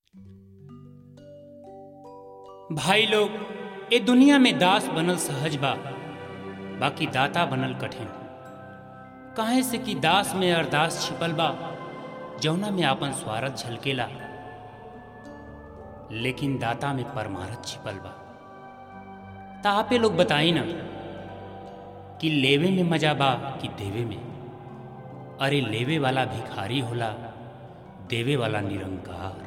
भाई लोग ए दुनिया में दास बनल सहज बा बाकी दाता बनल कठिन काहे से कि दास में अरदास छिपल बा जौना में आपन स्वार्थ झलकेला लेकिन दाता में परमारथ छिपल बा ता आपे लोग बताई ना कि लेवे में मजा बा कि देवे में अरे लेवे वाला भिखारी होला देवे वाला निरंकार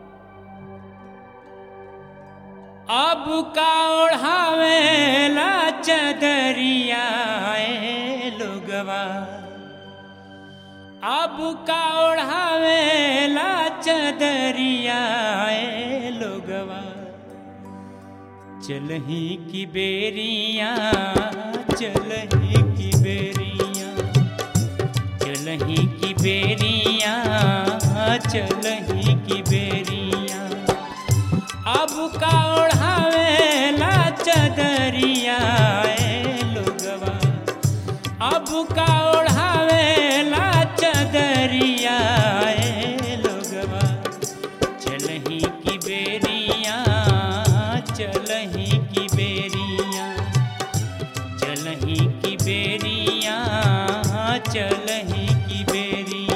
अब का ओढ़ावेला चदरिया ए लोगवा अब का ओढ़ावेला चदरिया ए लोगवा चलही की बेरिया चलही की बेरिया चलही की बेरिया चलही की बेरिया अब का ओढ़ावेला चदरिया ए लोगवा अब का ओढ़ावेला चदरिया ए लोगवा चलही की बेरिया चलही की बेरिया चलही की बेरिया चलही की बेरिया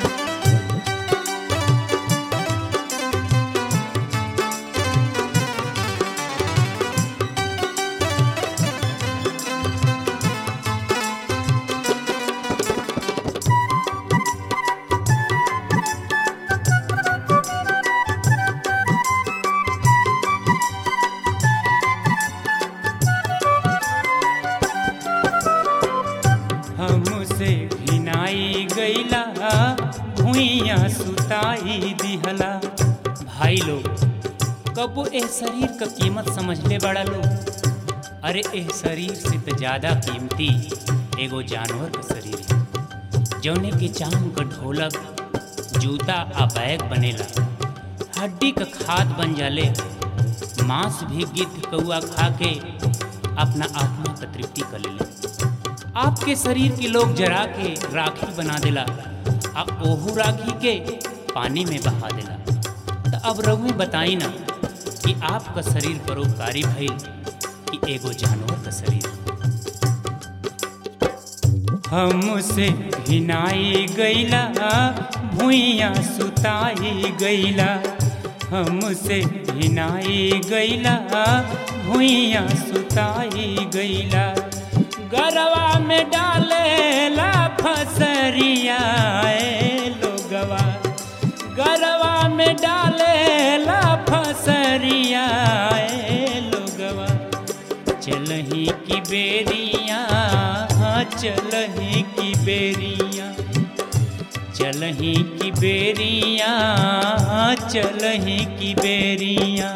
हमसे घिनाई गईला भुइया सुताई दिहला भाई लोग कबो एह शरीर क कीमत समझले बड़ा लोग अरे एह शरीर से तो ज्यादा कीमती एगो जानवर का शरीर है जौने के चाम क ढोलक जूता आ बैग बनेला हड्डी क खाद बन जाले मांस भी गिद्ध कौआ खा के अपना आत्मा क तृप्ति कर लेले आपके शरीर के लोग जरा के राखी बना देला आ ओहू राखी के पानी में बहा देला तो अब रउए बताई ना कि आपका शरीर परोपकारी भइल कि एगो जानवर का शरीर हमसे घिनाई गईला भुइया सुताई गईला हमसे घिनाई गईला भुइया सुताई गईला गरवा में डालेला फसरिया ए लोगवा गरवा में डालेला फसरिया ए लोगवा चलही की बेरिया चलही की बेरिया चलही की बेरिया चलही की बेरिया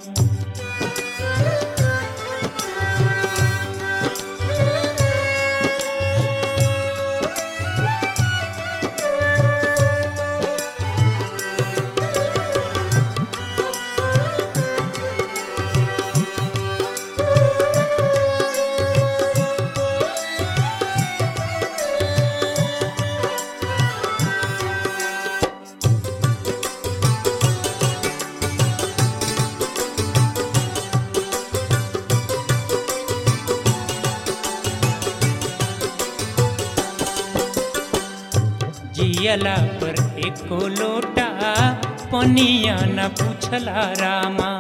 जियला पर एको लोटा पनिया न पूछला रामा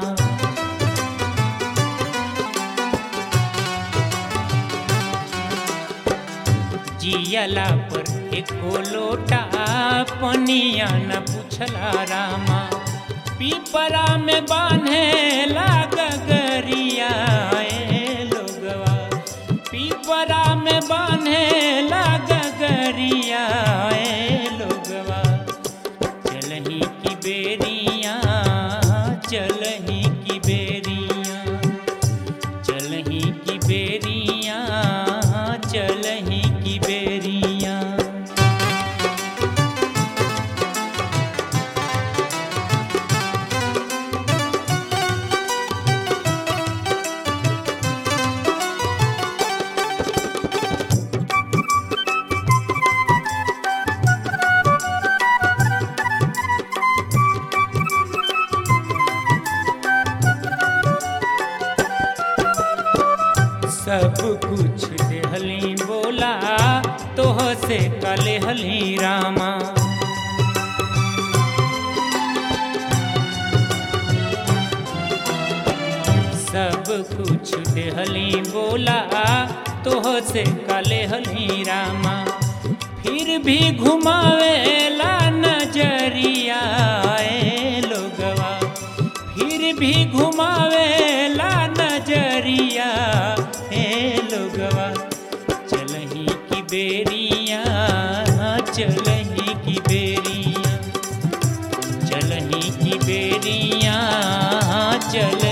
जियला पर एको लोटा पनिया न पूछला रामा पीपरा में बांधे गगरिया ए लोगवा पीपरा में बांधे गगरिया ए लोगवा चलही की बेरिया चलही की बेरिया चलही की बेरिया चलही की बेरिया सब कुछ देहली बोला तोह से कले हली रामा सब कुछ देहली बोला तोह से कले हली रामा फिर भी घुमावेला नजरिया ए लोगवा फिर भी घुमावेला नजरिया ए लोगवा चलही की बेरिया चलही की बेरिया चलही की बेरिया चल